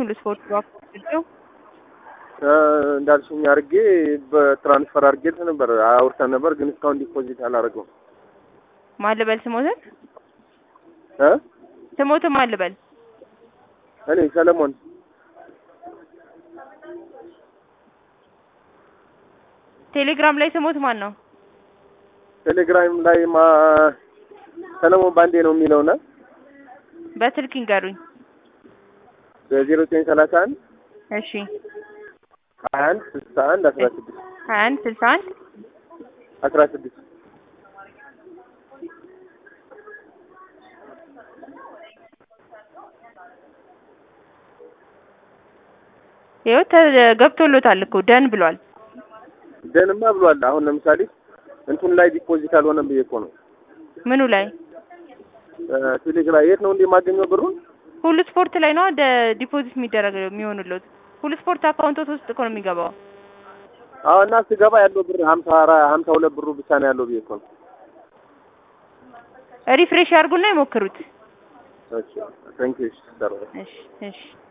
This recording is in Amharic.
ሁሉ ስፖርት ባክቸው እንዳልሽኝ አድርጌ በትራንስፈር አድርጌ ነበር አውርተን ነበር፣ ግን እስካሁን ዲፖዚት አላደረገውም። ማን ልበል ስሞትን እ ስሞትን ማን ልበል? እኔ ሰለሞን ቴሌግራም ላይ ስሞት ማን ነው? ቴሌግራም ላይ ማ ሰለሞን ባንዴ ነው የሚለውና በስልክ ይንገሩኝ። በዜሮ ዘጠኝ ሰላሳ አንድ እሺ ሀያ አንድ ስልሳ አንድ አስራ ስድስት ሀያ አንድ ስልሳ አንድ አስራ ስድስት ይኸው ተ- ገብቶሎታል እኮ ደን ብሏል። ደንማ ብሏል። አሁን ለምሳሌ እንቱን ላይ ዲፖዚት አልሆነም ብዬ እኮ ነው። ምኑ ላይ? ቴሌግራም የት ነው እንደ የማገኘው ብሩን? ሁሉ ስፖርት ላይ ነው ደ- ዲፖዚት የሚደረግ የሚሆንሎት። ሁሉ ስፖርት አካውንቶት ውስጥ እኮ ነው የሚገባው። አዎ እና ስገባ ያለው ብር ሀምሳ አራ- ሀምሳ ሁለት ብሩ ብቻ ነው ያለው ብዬ እኮ ነው። ሪፍሬሽ ያርጉና ይሞክሩት። እሺ ታንክ ዩ እሺ እሺ